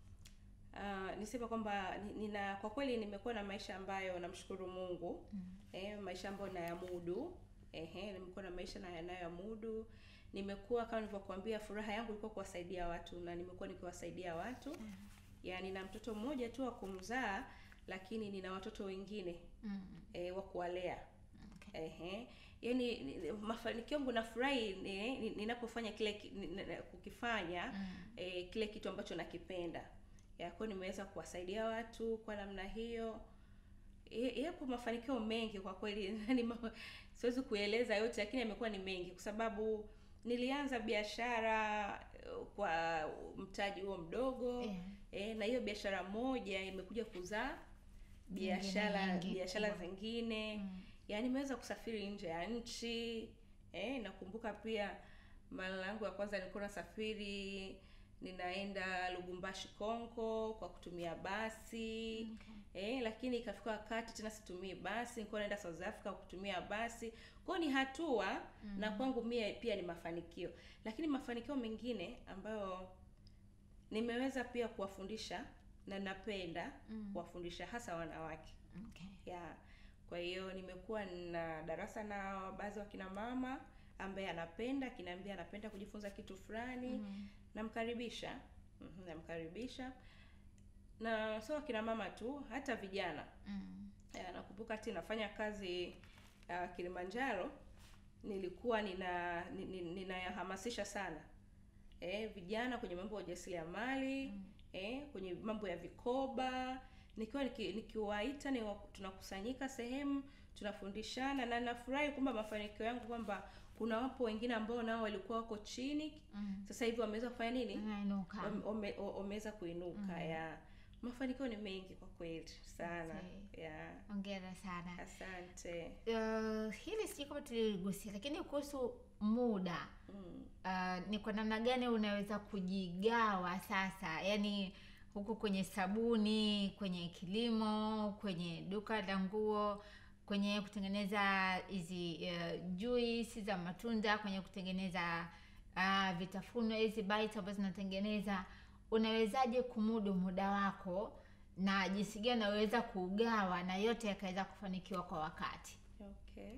uh, niseme kwamba ni- nina kwa kweli nimekuwa na maisha ambayo namshukuru Mungu Mm. eh, maisha ambayo nayamudu ehe, nimekuwa na maisha na yanayomudu. Nimekuwa kama nilivyokuambia, furaha yangu ilikuwa kuwasaidia watu na nimekuwa nikiwasaidia watu. Ya, nina mtoto mmoja tu wa kumzaa, lakini nina watoto wengine Mm. e, wa kuwalea Okay. ehe. Yaani ni- ni- mafanikio yangu nafurahi ni- ni- ninapofanya kile ki- ni- ni- kukifanya Mm. e, kile kitu ambacho nakipenda. Ya, kwa hiyo nimeweza kuwasaidia watu kwa namna hiyo. E, yapo mafanikio mengi kwa kweli ni ma- siwezi kueleza yote, lakini yamekuwa ni mengi kwa sababu nilianza biashara eh, kwa mtaji huo mdogo Yeah. e, na hiyo biashara moja imekuja kuzaa biashara nyingi biashara kubwa. zingine Mm. yaani nimeweza kusafiri nje ya nchi eh, nakumbuka pia mara yangu ya kwanza nilikuwa nasafiri ninaenda Lubumbashi Kongo kwa kutumia basi Okay. eh, lakini ikafika wakati tena situmii basi, nilikuwa naenda South Africa kwa kutumia basi. Kwa hiyo ni hatua Mm. na kwangu mie pia ni mafanikio, lakini mafanikio mengine ambayo nimeweza pia kuwafundisha na napenda Mm. kuwafundisha hasa wanawake Okay. ya kwa hiyo nimekuwa na darasa na baadhi wa kina mama ambaye anapenda akiniambia anapenda kujifunza kitu fulani Mm. namkaribisha Mhm, namkaribisha na sio kina mama tu hata vijana Mm. Eh, nakumbuka hati nafanya kazi uh, Kilimanjaro nilikuwa nina ni- ni- ninayahamasisha sana eh, vijana kwenye mambo ya ujasiriamali Mm. eh, kwenye mambo ya vikoba nikiwa niki- nikiwaita ni tunakusanyika sehemu tunafundishana na nafurahi kwamba mafanikio yangu kwamba kuna wapo wengine ambao nao walikuwa wako chini Mm. sasa hivi wameweza kufanya nini Unainuka. Wame- wame- wameweza kuinuka Mm. ya mafanikio ni mengi kwa kweli sana Okay. ya Hongera sana. asante Uh, hili sijui kama tuligusia, lakini kuhusu muda mm. uh, ni kwa namna gani unaweza kujigawa sasa, yaani huku kwenye sabuni, kwenye kilimo, kwenye duka la nguo, kwenye kutengeneza hizi uh, juisi za matunda, kwenye kutengeneza uh, vitafunwa hizi bites ambazo zinatengeneza, unawezaje kumudu muda wako na jinsi gani unaweza kuugawa na yote yakaweza kufanikiwa kwa wakati? okay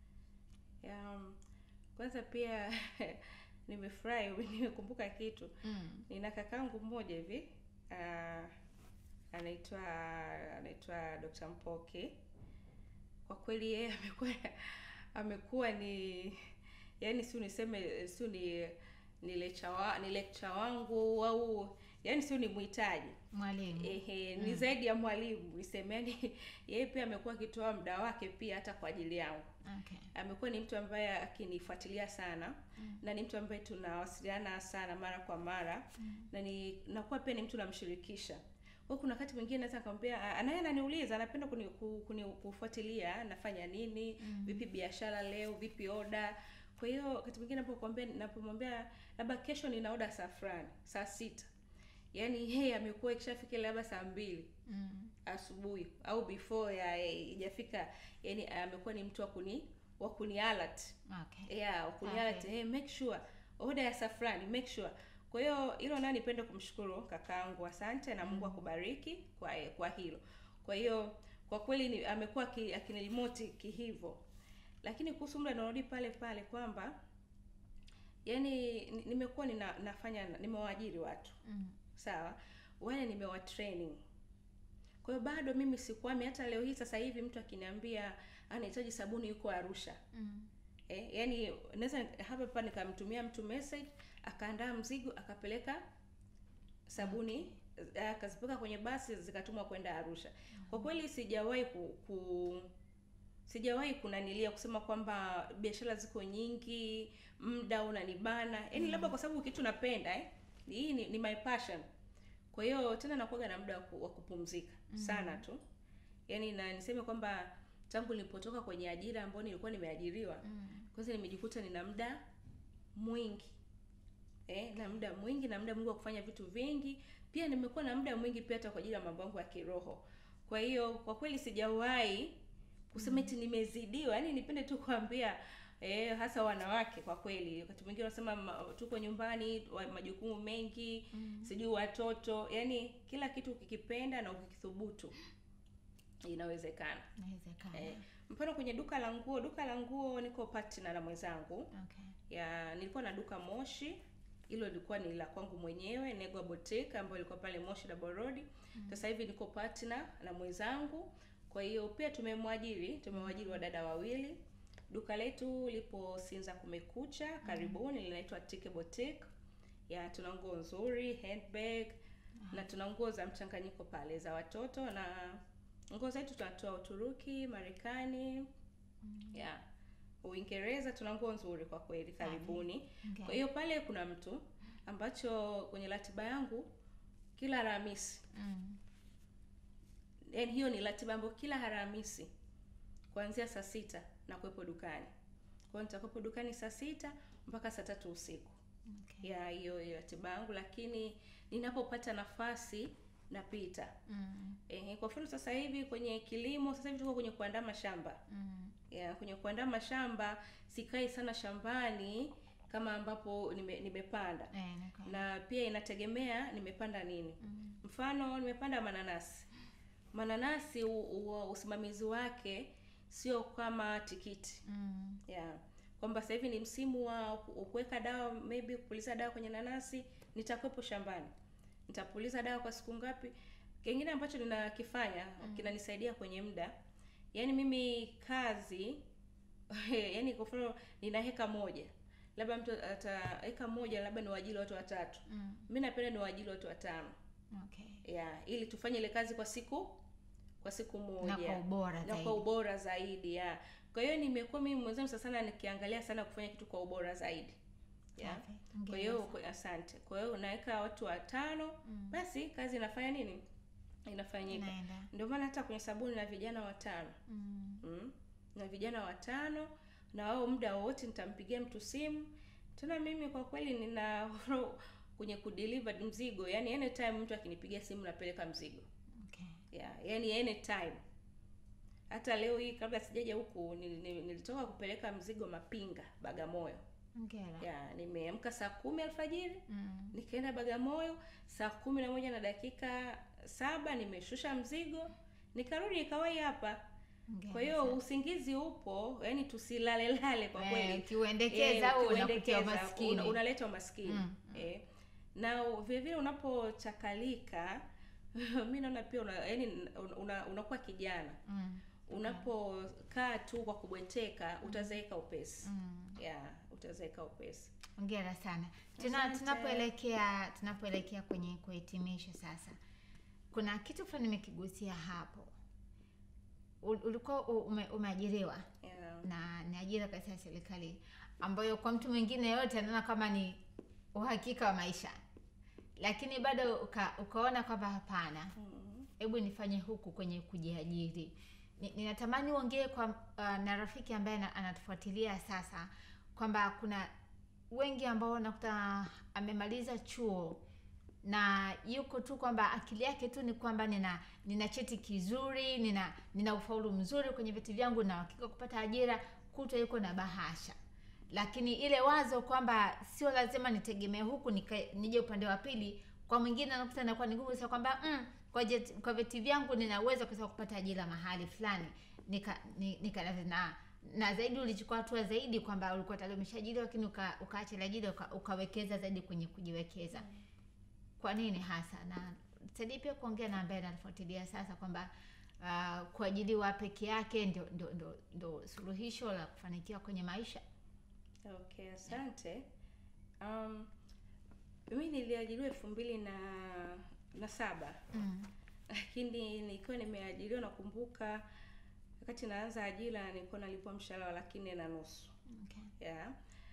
ya um, kwanza pia nimefurahi nimekumbuka kitu Mm. nina kakangu mmoja hivi uh, anaitwa anaitwa Dr. Mpoki. Kwa kweli yeye amekuwa amekuwa ni yani, si niseme si ni ni lecture wa, ni lecture wangu au yaani sio ni mhitaji mwalimu ehe ni zaidi ya mwalimu niseme yani yeye pia amekuwa akitoa muda wake pia hata kwa ajili yangu okay amekuwa ni mtu ambaye akinifuatilia sana mm. na ni mtu ambaye tunawasiliana sana mara kwa mara mm. na ni nakuwa pia ni mtu namshirikisha kwa hiyo kuna wakati mwingine naweza nikamwambia anaye ananiuliza anapenda kuni, ku- kuni, kufuatilia nafanya nini mm. vipi biashara leo vipi oda kwa hiyo wakati mwingine napokuambia napomwambia labda kesho nina oda saa fulani saa sita yaani yeye amekuwa ikishafika labda saa mbili mm. asubuhi au before ya ijafika yani amekuwa ni mtu wa kuni wa kuni alert okay yeah wa kuni alert Okay. hey, make sure order ya safrani make sure kwa hiyo hilo nayo nipende kumshukuru kakaangu asante na mungu akubariki kwa kwa hilo kwa hiyo kwa kweli ni, amekuwa aki- akinilimoti kihivyo lakini kuhusu muda narudi pale pale kwamba yani ni- nimekuwa nina, nafanya nimewaajiri watu mm. sawa wale nimewa training kwa hiyo bado mimi sikwami hata leo hii sasa hivi mtu akiniambia anahitaji sabuni yuko arusha Mm. eh, yani naweza hapa hapa nikamtumia mtu message akaandaa mzigo akapeleka sabuni eh, akazipeka kwenye basi zikatumwa kwenda arusha kwa kweli sijawahi ku, ku sijawahi kunanilia kusema kwamba biashara ziko nyingi muda unanibana yaani Mm. labda kwa sababu kitu napenda eh? hii ni, ni my passion kwa hiyo tena nakuwaga na muda wa ku- wa kupumzika Mm. sana tu yaani na niseme kwamba tangu nilipotoka kwenye ajira ambayo nilikuwa nimeajiriwa Mm. kwanza nimejikuta nina muda mwingi eh, na muda mwingi na muda mwingi wa kufanya vitu vingi pia nimekuwa na muda mwingi pia hata kwa ajili ya mambo yangu ya kiroho kwa hiyo kwa kweli sijawahi kusema eti nimezidiwa yaani nipende tu kuambia eh, hasa wanawake kwa kweli wakati mwingine wanasema ma- tuko nyumbani wa- majukumu mengi Mm. sijui watoto yaani kila kitu ukikipenda na ukikithubutu inawezekana inawezekana eh, mfano kwenye duka la nguo duka la nguo niko partner na mwenzangu okay ya nilikuwa na duka moshi hilo lilikuwa ni la kwangu mwenyewe negwa boutique ambayo ilikuwa pale moshi double road sasa hivi niko partner na mwenzangu kwa hiyo pia tumemwajiri tumewajiri wadada wawili duka letu lipo sinza kumekucha karibuni linaitwa tike boutique ya tuna nguo nzuri handbag na tuna nguo za mchanganyiko pale za watoto na nguo zetu tunatoa uturuki marekani yeah uingereza tuna nguo nzuri kwa kweli karibuni Okay. kwa hiyo pale kuna mtu ambacho kwenye ratiba yangu kila alhamisi Mm. yani hiyo ni ratiba ambayo kila alhamisi kuanzia saa sita na kuwepo dukani kwa hiyo nitakuwepo dukani saa sita mpaka saa tatu usiku Okay. ya hiyo hiyo ratiba yangu lakini ninapopata nafasi napita Mm. Ehe, kwa mfano sasa hivi kwenye kilimo sasa hivi tuko kwenye kuandaa mashamba Mm. ya kwenye kuandaa mashamba sikai sana shambani kama ambapo nime, nimepanda Eh, ni kweli. na pia inategemea nimepanda nini Mm. mfano nimepanda mananasi mananasi u, u, usimamizi wake sio kama tikiti Mm. ya kwamba sasa hivi ni msimu wa ku- kuweka dawa maybe kupuliza dawa kwenye nanasi nitakuwepo shambani nitapuliza dawa kwa siku ngapi kingine ambacho ninakifanya Mm. kinanisaidia kwenye muda yaani mimi kazi yaani kwa mfano nina heka moja labda mtu ata heka moja labda ni waajili watu watatu Mm. mi napenda ni waajili watu watano Okay. ya ili tufanye ile kazi kwa siku kwa siku moja na kwa ubora na zaidi kwa ubora zaidi ya kwa hiyo nimekuwa mimi mwenzangu sasa sana nikiangalia sana kufanya kitu kwa ubora zaidi ya Safi. kwa hiyo Hongera kwa- asante kwa hiyo unaweka watu watano Mm. basi kazi inafanya nini inafanyika Inaenda. ndio maana hata kwenye sabuni na vijana watano Mm. mm. na vijana watano na wao muda wowote nitampigia mtu simu tena mimi kwa kweli nina kwenye kudeliver mzigo yani anytime mtu akinipigia simu napeleka mzigo Okay. yeah, yani anytime hata leo hii kabla sijaja huku nil- nil- nilitoka kupeleka mzigo mapinga bagamoyo Hongera. yeah, nimeamka saa kumi alfajiri Mm. nikaenda bagamoyo saa kumi na moja na dakika saba nimeshusha mzigo nikarudi nikawai hapa Hongera kwa hiyo sana. usingizi upo yani tusilalelale kwa Eh, kweli ukiuendekeza Eh, au ukiuendekeza, unakutia umaskini. una- unaleta umaskini Mm, eh. na vile vile unapochakalika mi naona pia una, yani una, unakuwa kijana Mm. unapokaa tu kwa kubweteka utazeeka upesi Mm. yeah, utazeeka upesi hongera sana Tuna, Asante. tunapoelekea tunapoelekea kwenye kuhitimisha sasa kuna kitu fulani nimekigusia hapo Ul- ulikuwa u- ume, umeajiriwa yeah. na ni ajira katika serikali ambayo kwa mtu mwingine yote anaona kama ni uhakika wa maisha lakini bado uka, ukaona kwamba hapana Mhm. hebu nifanye huku kwenye kujiajiri Ni- ninatamani uongee kwa uh, na rafiki ambaye ana- anatufuatilia sasa kwamba kuna wengi ambao unakuta amemaliza chuo na yuko tu kwamba akili yake tu ni kwamba nina nina cheti kizuri nina nina ufaulu mzuri kwenye vyeti vyangu na hakika kupata ajira kutwa yuko na bahasha lakini ile wazo kwamba sio lazima nitegemee huku nika- nije upande wa pili kwa mwingine anakuta inakuwa ni ngumu sasa kwamba mm, kwa, jet, kwa vyeti vyangu ninaweza kusema kupata ajira mahali fulani nika, ni- nika na, na zaidi ulichukua hatua zaidi kwamba ulikuwa tayari umeshaajiriwa lakini uka, ukaacha ile ajira uka, ukawekeza zaidi kwenye kujiwekeza kwa nini hasa na saidie pia kuongea na ambaye anafuatilia sasa kwamba uh, kuajiliwa peke yake ndio, ndio, ndio, ndio suluhisho la kufanikiwa kwenye maisha okay asante um, mimi niliajiriwa elfu mbili na na saba mm. lakini nikiwa nimeajiriwa nakumbuka wakati naanza ajira nilikuwa nalipwa mshahara wa laki nne na nusu okay. yeah.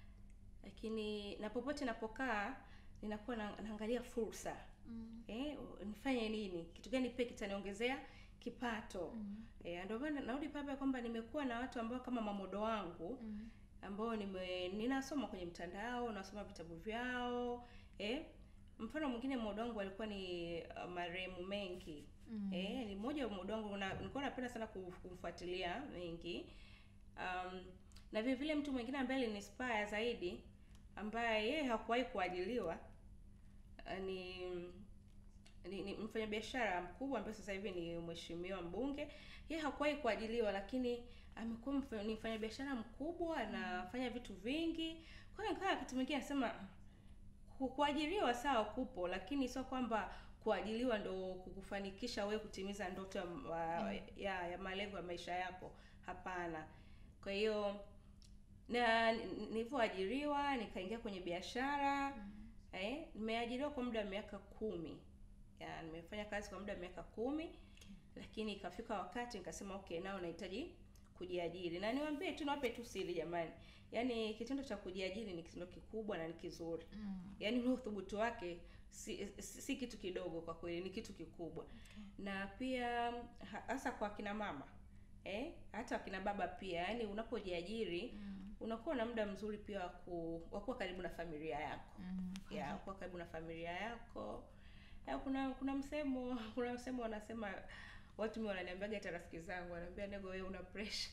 lakini na popote napokaa ninakuwa na, naangalia fursa mm. eh, nifanye nini kitu gani pia kitaniongezea kipato Mm. eh, ndio maana narudi pale pale kwamba nimekuwa na watu ambao kama mamodo wangu Mm. ambao nime ninasoma kwenye mtandao nasoma vitabu vyao eh, mfano mwingine modo wangu alikuwa ni uh, marehemu mengi Mm. Eh, ni mmoja wa muda wangu na nilikuwa napenda sana ku- kumfuatilia mengi. Um, na vile vile mtu mwingine ambaye alinispire zaidi ambaye yeye hakuwahi kuajiliwa uh, ni ni, ni mfanyabiashara mkubwa ambaye sasa hivi ni mheshimiwa mbunge. Yeye hakuwahi kuajiliwa lakini amekuwa mfa- ni mfanyabiashara mkubwa anafanya vitu vingi. Kwa hiyo nikawa kitu mwingine anasema ku- kuajiriwa sawa kupo lakini sio kwamba kuajiliwa ndo kukufanikisha wewe kutimiza ndoto ya, wa- ya, ya malengo ya maisha yako hapana kwa hiyo na ni- nilivyoajiriwa nikaingia kwenye biashara eh, nimeajiriwa kwa muda wa miaka kumi ya, nimefanya kazi kwa muda wa miaka kumi lakini ikafika wakati nikasema okay nao nahitaji kujiajiri na niwaambie tu niwape tu siri jamani yaani kitendo cha kujiajiri ni kitendo kikubwa na ni kizuri Mm. yaani ule uthubutu wake si, si, si kitu kidogo kwa kweli ni kitu kikubwa na pia ha- hasa kwa kina mama eh, hata wakina baba pia yaani unapojiajiri Mm. unakuwa na muda mzuri pia wa ku- wa kuwa karibu na familia yako Mm. ya kuwa karibu na familia yako ya, kuna kuna msemo kuna msemo wanasema watu mi wananiambiaga hata rafiki zangu wanaambia nego wewe una pressure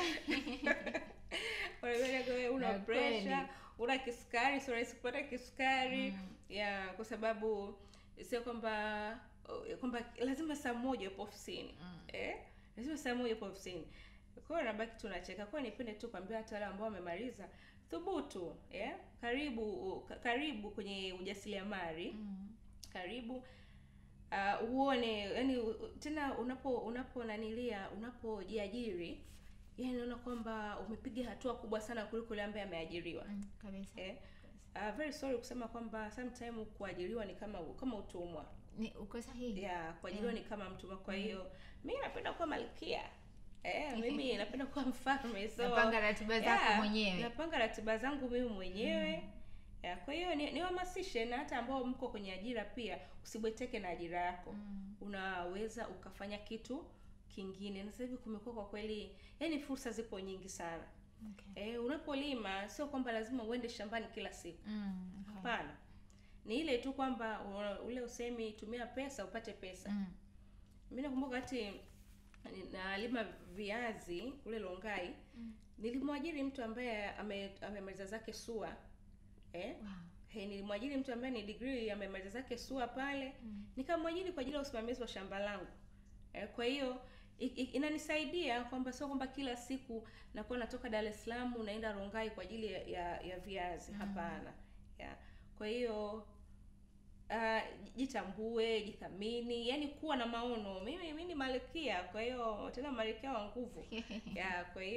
wanaambia nego wewe una Na pressure kweli. una kisukari sio rahisi kupata kisukari Mm. ya kwa sababu sio kwamba kwamba lazima saa moja upo ofisini Mm. eh? lazima saa moja upo ofisini kwa hiyo nabaki tunacheka kwa hiyo nipende tu kuambia hata wale ambao wamemaliza thubutu eh? karibu ka- karibu kwenye ujasiriamali Mm. karibu uh, uone yani u- tena unapo unapo nanilia unapojiajiri yani naona kwamba umepiga hatua kubwa sana kuliko yule ambaye ameajiriwa Mm. kabisa eh? uh, very sorry kusema kwamba sometime kuajiriwa ni kama kama utumwa ni uko sahihi ya kuajiriwa ni kama mtumwa kwa hiyo mi napenda kuwa malkia eh, mimi napenda kuwa mfalme so napanga ratiba zako yeah, mwenyewe napanga ratiba zangu mimi mwenyewe ya, kwa hiyo ni- niwahamasishe na hata ambao mko kwenye ajira pia usibweteke na ajira yako Mm. unaweza ukafanya kitu kingine na sasa hivi kumekuwa kwa kweli yani fursa zipo nyingi sana Okay. eh, unapolima sio kwamba lazima uende shambani kila siku Mm. okay. hapana ni ile tu kwamba u- ule usemi tumia pesa upate pesa Mm. mi nakumbuka wakati nalima viazi kule longai Mm. nilimwajiri mtu ambaye ame- amemaliza zake sua eh? Wow. He, nilimwajiri mtu ambaye ni degree amemaliza zake sua pale Mm. nikamwajiri kwa ajili ya usimamizi wa shamba langu eh, kwa hiyo i- i- inanisaidia kwamba sio kwamba kila siku nakuwa natoka Dar es Salaam naenda Rongai kwa ajili ya, ya, ya viazi Mm. hapana ya. kwa hiyo uh, jitambue jithamini yani kuwa na maono mimi mimi ni malkia kwa hiyo tena malkia wa nguvu ya kwa hiyo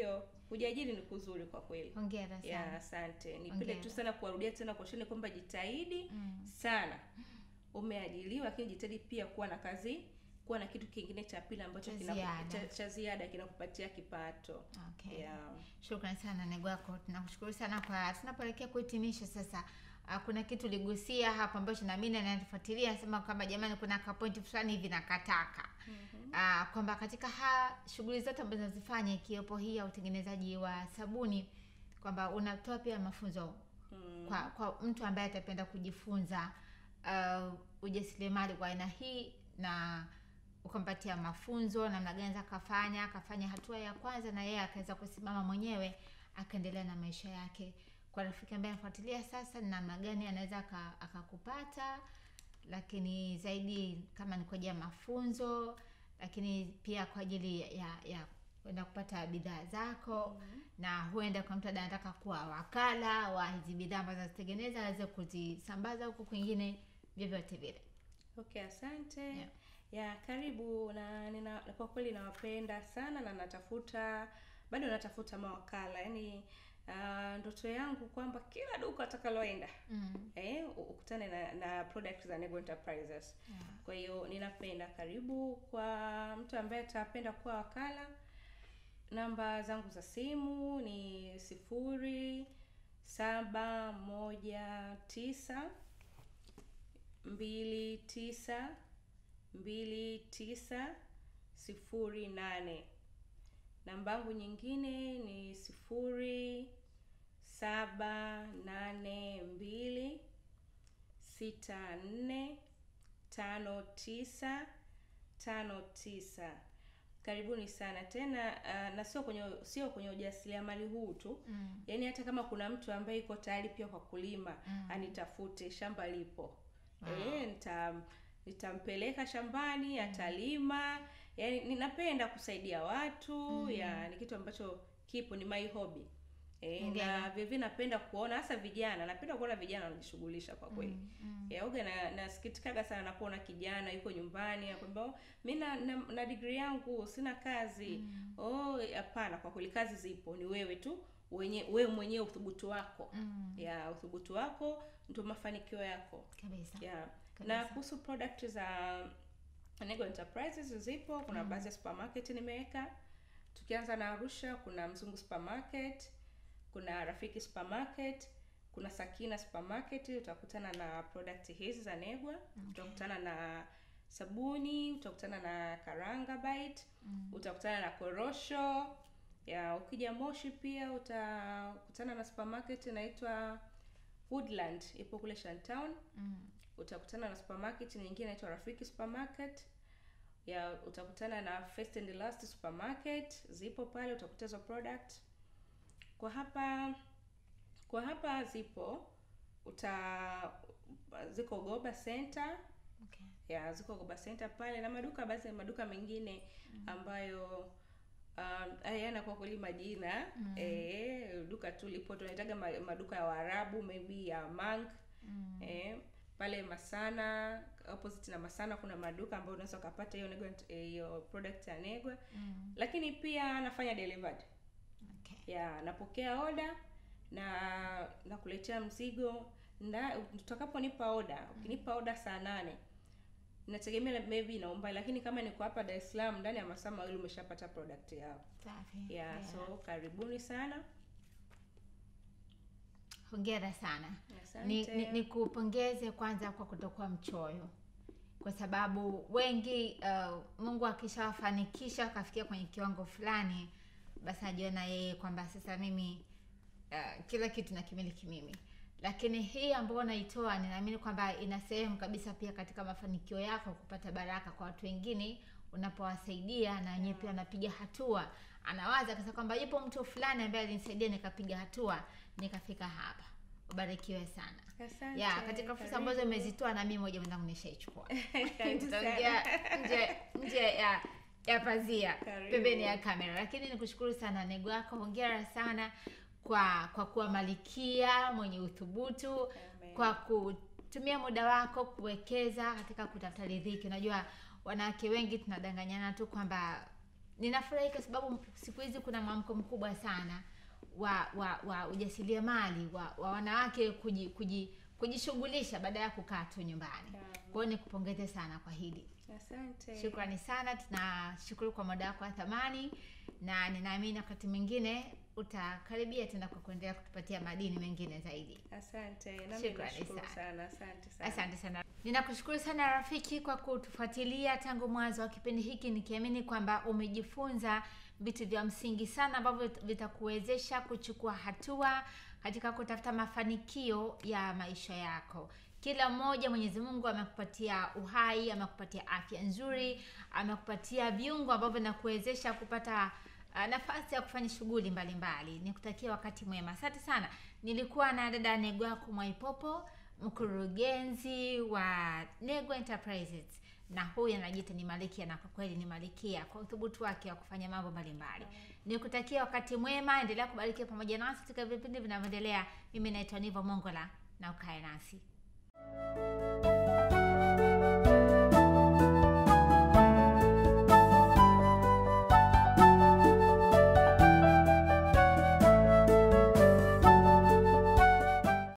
kujiajiri ni kuzuri kwa kweli hongera sana ya asante nipende Hongera. tu sana kuwarudia tena kuasheni kwamba jitahidi Mm. sana umeajiliwa lakini jitahidi pia kuwa na kazi kuwa na kitu kingine cha pili ambacho Cha kina- ziada. cha, cha ziada kinakupatia kipato okay yeah. Shukran sana Negwako, tunakushukuru sana kwa tunapoelekea kuhitimisha sasa. Uh, kuna kitu uligusia hapo ambacho na mimi nanifuatilia sema kwamba jamani, kuna ka point fulani hivi nakataka mm-hmm. uh, kwamba katika ha shughuli zote ambazo nazifanya ikiwepo hii ya utengenezaji wa sabuni kwamba unatoa pia mafunzo mm. kwa kwa mtu ambaye atapenda kujifunza uh, ujasiriamali kwa aina hii na ukampatia mafunzo namna gani za akafanya akafanya hatua ya kwanza na yeye akaweza kusimama mwenyewe akaendelea na maisha yake kwa rafiki ambaye anafuatilia sasa ni namna gani anaweza aka- akakupata lakini zaidi kama ni kwa ajili ya mafunzo lakini pia kwa ajili ya ya kwenda kupata bidhaa zako Mhm. na huenda kwa mtu anataka kuwa wakala wa hizi bidhaa ambazo azitengeneza aweze kuzisambaza huku kwingine vyovyote vile okay asante Yeah. ya karibu na nina kwa kweli nawapenda sana na natafuta bado natafuta mawakala yaani uh, ndoto yangu kwamba kila duka atakaloenda mm. eh, u- ukutane na, na product za Nego Enterprises yeah. kwa hiyo ninapenda karibu kwa mtu ambaye atapenda kuwa wakala namba zangu za simu ni sifuri saba moja tisa mbili tisa mbili tisa sifuri nane namba yangu nyingine ni sifuri saba nane mbili sita nne tano tisa tano tisa karibuni sana tena uh, na sio kwenye sio kwenye ujasiriamali huu tu Mm. yaani hata kama kuna mtu ambaye iko tayari pia kwa kulima Mm. anitafute shamba lipo Wow. Eh, nita nitampeleka shambani atalima yaani ninapenda kusaidia watu Mm. ya ni kitu ambacho kipo ni my hobby e, Hongera. na vilevile napenda kuona hasa vijana napenda kuona vijana wanajishughulisha kwa kweli Mm. Mm. ya uga na nasikitikaga sana napoona kijana yuko nyumbani akwambia "Oh, mi na, na, na degree yangu sina kazi Mm. oh hapana kwa kweli kazi zipo ni wewe tu wenye wewe mwenyewe uthubutu wako Mm. ya uthubutu wako ndio mafanikio yako kabisa yeah. Kabisa. na kuhusu product za Nego Enterprises zipo kuna Mm. baadhi ya supermarket nimeweka tukianza na Arusha kuna Mzungu supermarket kuna Rafiki supermarket kuna Sakina supermarket utakutana na product hizi za Negwa utakutana na sabuni utakutana na karanga bite Mm. utakutana na korosho ya ukija Moshi pia utakutana na supermarket inaitwa Woodland ipo kule Shantown Mm. utakutana na supermarket nyingine inaitwa Rafiki supermarket ya utakutana na First and Last supermarket zipo pale utakuta hizo product kwa hapa kwa hapa zipo uta ziko Goba Center Okay. ya ziko Goba Center pale na maduka baadhi ya maduka mengine ambayo um, hayana kwa kweli majina Mm. eh, duka tu lipo tunaitaga ma- maduka ya Waarabu maybe ya Mang Mm. eh, pale Masana opposite na Masana kuna maduka ambayo unaweza ukapata hiyo Negwa eh, hiyo product ya Negwa, Mm. lakini pia nafanya delivered Okay. ya napokea oda na nakuletea mzigo nda utakaponipa oda ukinipa oda saa nane inategemea maybe na umbali lakini kama niko hapa Dar es Salaam ndani ya masaa mawili umeshapata product yao Safi. yeah, Yeah. so karibuni sana hongera sana asante ni, ni, ni kupongeze kwanza kwa kutokuwa mchoyo kwa sababu wengi uh, mungu akishawafanikisha wakafikia kwenye kiwango fulani basi ajiona yeye kwamba sasa mimi uh, kila kitu nakimiliki mimi lakini hii ambayo naitoa ninaamini kwamba ina sehemu kabisa pia katika mafanikio yako kupata baraka kwa watu wengine unapowasaidia na wenyewe pia wanapiga hatua anawaza kasa kwamba yupo mtu fulani ambaye alinisaidia nikapiga hatua nikafika hapa ubarikiwe sana asante ya katika fursa ambazo karibu. umezitoa na mimi moja mwenzangu nishaichukua Karibu tutaongea sana. nje nje ya ya pazia Karibu. pembeni ya kamera lakini nikushukuru sana nego yako hongera sana kwa kwa kuwa malikia mwenye uthubutu Amen. kwa kutumia muda wako kuwekeza katika kutafuta riziki unajua wanawake wengi tunadanganyana tu kwamba ninafurahi kwa sababu siku hizi kuna mwamko mkubwa sana wa wa, wa ujasiriamali wa, wa wanawake kuji, kuji, kujishughulisha baada ya kukaa tu nyumbani kwa hiyo nikupongeze sana kwa hili Asante. shukrani sana tunashukuru kwa muda wako wa thamani na ninaamini wakati mwingine utakaribia tena kwa kuendelea kutupatia madini mengine zaidi Asante. Nami Shukrani nashukuru sana. sana. Asante sana. asante sana ninakushukuru sana rafiki kwa kutufuatilia tangu mwanzo wa kipindi hiki nikiamini kwamba umejifunza vitu vya msingi sana ambavyo vitakuwezesha kuchukua hatua katika kutafuta mafanikio ya maisha yako kila mmoja mwenyezi mungu amekupatia uhai amekupatia afya nzuri amekupatia viungo ambavyo vinakuwezesha kupata uh, nafasi ya kufanya shughuli mbalimbali nikutakia wakati mwema asante sana nilikuwa na dada negwaku mwaipopo mkurugenzi wa nego enterprises na huyu anajiita ni malikia na kwa kweli ni malikia kwa uthubutu wake wa kufanya mambo mbalimbali nikutakia wakati mwema endelea kubarikiwa pamoja nasi katika vipindi vinavyoendelea mimi naitwa nivo mongola na ukae nasi